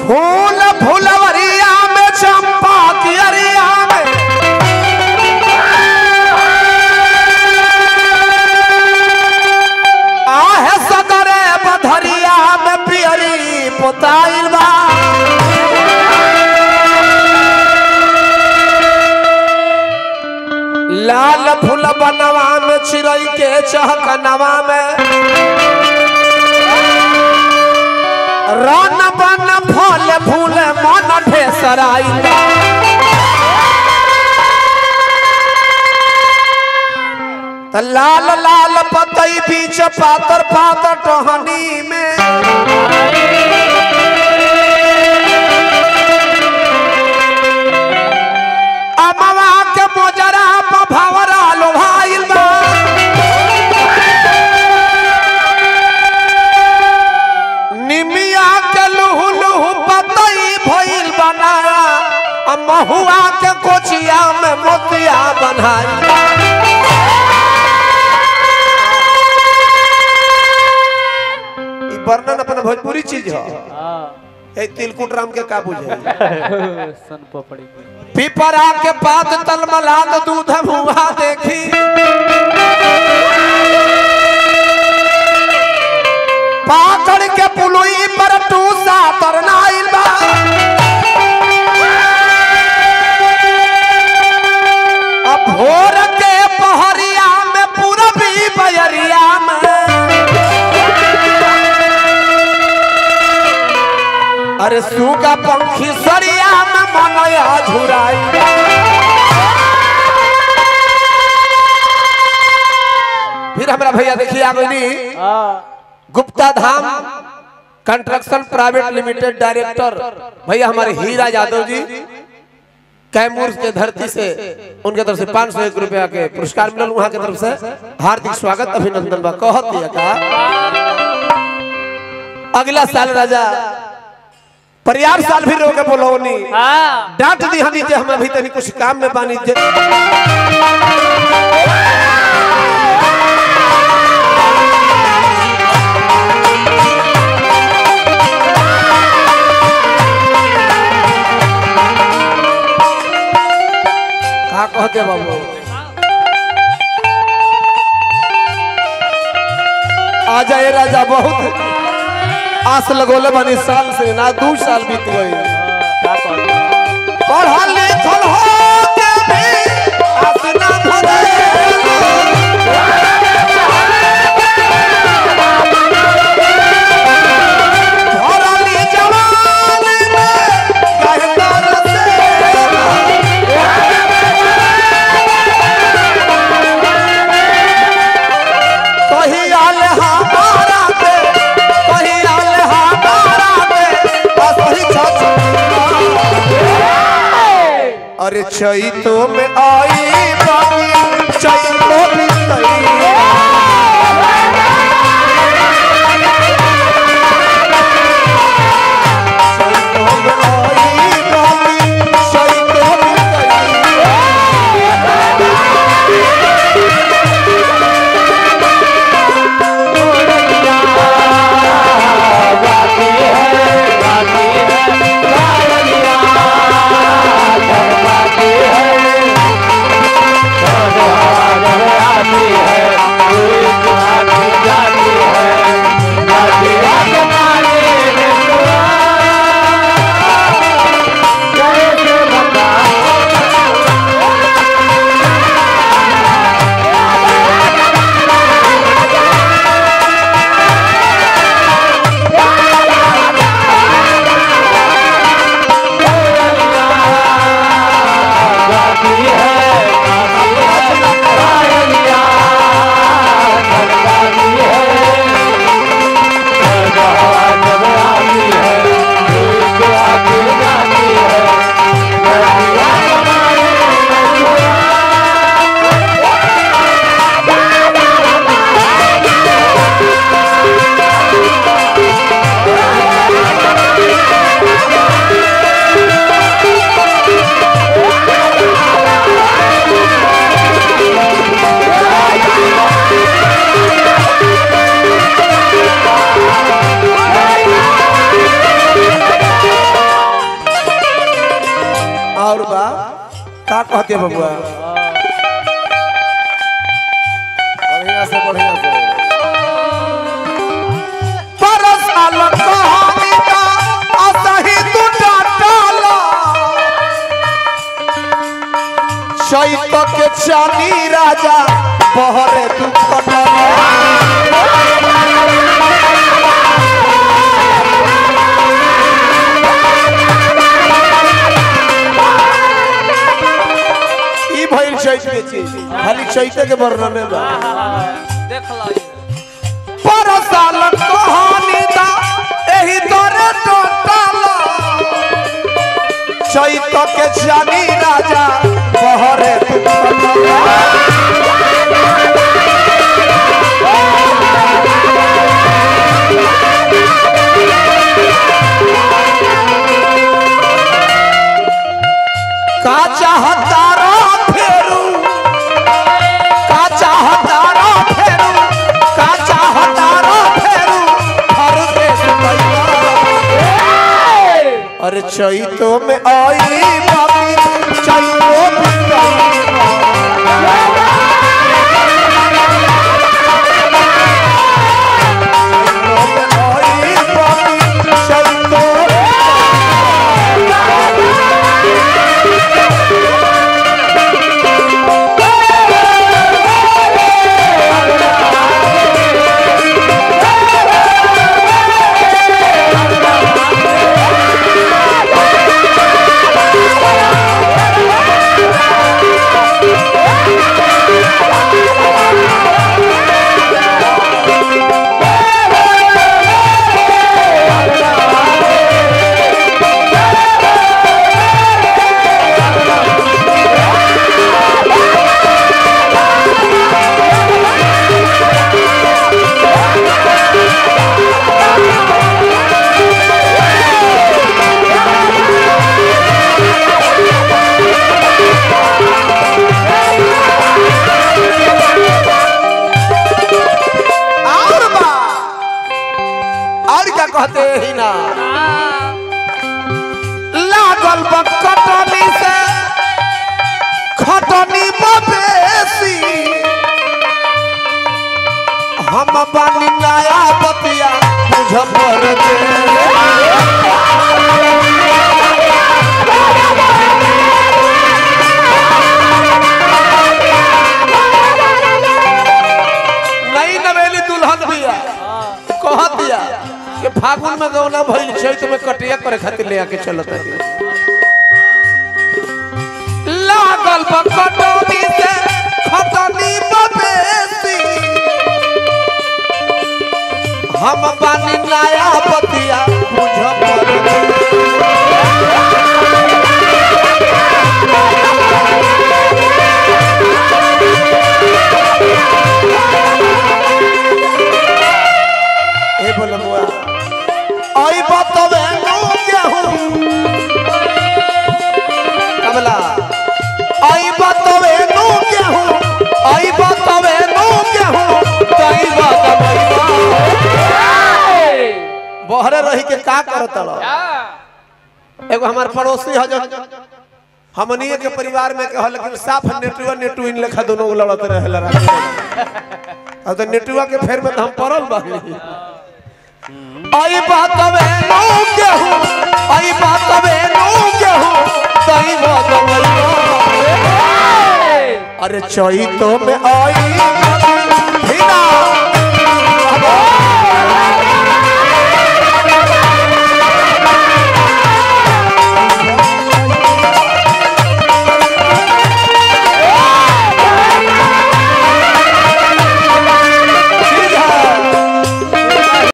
फूल फुलवरिया में चंपा की अरिया में आहे सगरे बधरिया में पियरी पोताइल बा लाल फूल बनवा में चिड़ई के चहकनवा में रन बन फल फूल मन ढेसराइल बा त लाल लाल पतई बीच पातर पातर टहनी में अमवा के मोजरा पर भवरा लोभाइल बा निमिया के लुहु लुहु पतई भइल बनाया आ महुआ के कोचिया में मोतिया बनाई ई वर्णन अपन भोजपुरी चीज है हाँ ए तिलकुट राम के का बुझे सन पपड़ी पिपरा के पात तलमलात दूध मुहा देखी पाकड़ के पुलुई पर टूसा तरनाइल बा अब भोर के पहरिया में पूरबी बयरिया में अरे सूगा पंखी सरिया में मनया झुराई फिर हमरा भैया देखिए आगनी हाँ Gupta Dham construction private limited director भैया हमारे हीरा यादव जी कैमूर के धरती से उनके तरफ से पाँच सौ एक रुपया के पुरस्कार मिलल वहाँ के तरफ से हार्दिक स्वागत अभिनंदन बा कहत दिया का अगला साल राजा परियार साल भी रोके बोलौनी हाँ डांट दी हनी जे हम अभी तनी कुछ काम में बानी जे का कहते बाबू आ जाए राजा बहुत आस लगोले बनी साल से ना दू साल बीत गई का कहते पढ़ल लिखल हो के भी आस ना धरे भरली जवानी में कहता कहियाल हमारा पे कहियाल हमारा पे असही छछ अरे चैतो में आई बानी चैतो में तई चैतो में आई बानी चैतो में तई है बा का कहते बबुआ बढ़िया से बढ़िया से परसाल कहानी का असही तू डाटाला चैत के चानी राजा बहरे तू कटला ई भइल चैत के चीज खाली चैत के वर्णन में बा देख लो ये। परसाल कहानी दा एही तोरे टोटाला चैत के जानी राजा बहरे तू कटला का चाहता रो फेरू का चाहता रो फेरू का चाहता रो फेरू हर देश कैला अरे चैतो में आई बाबी चैतो में आई बाबी चैतो और बा और क्या कहते ही ना लागल बा कटनी से खटनी बेसी हम बानी नया बतिया मुझफ्फर के नई नवेली दुल्हन बिया कह दिया कि फागुन में गौना भइल चैत में कटिया करे खातिर ले आके चलत है लागल बा कटनी से खटनी बेसी हम बानी नया बतिया मुझफ्फर के ए बोल बुआ आई बतवे नु गेहूं कमला आई बतवे नु गेहूं आई बतवे नु गेहूं तई बतवे बहरे रही के का करत एगो हमार पड़ोसी ह जन हमनिए के परिवार में कहल लेकिन साफ नेटुआ नेटुइन लेखा दोनों लड़त रहेला रात अब तो नेटुआ के फेर में तो हम पड़ल बानी आई बात में नो गेहूं आई बात में नो गेहूं तई बात में अरे चैतो में आई हिना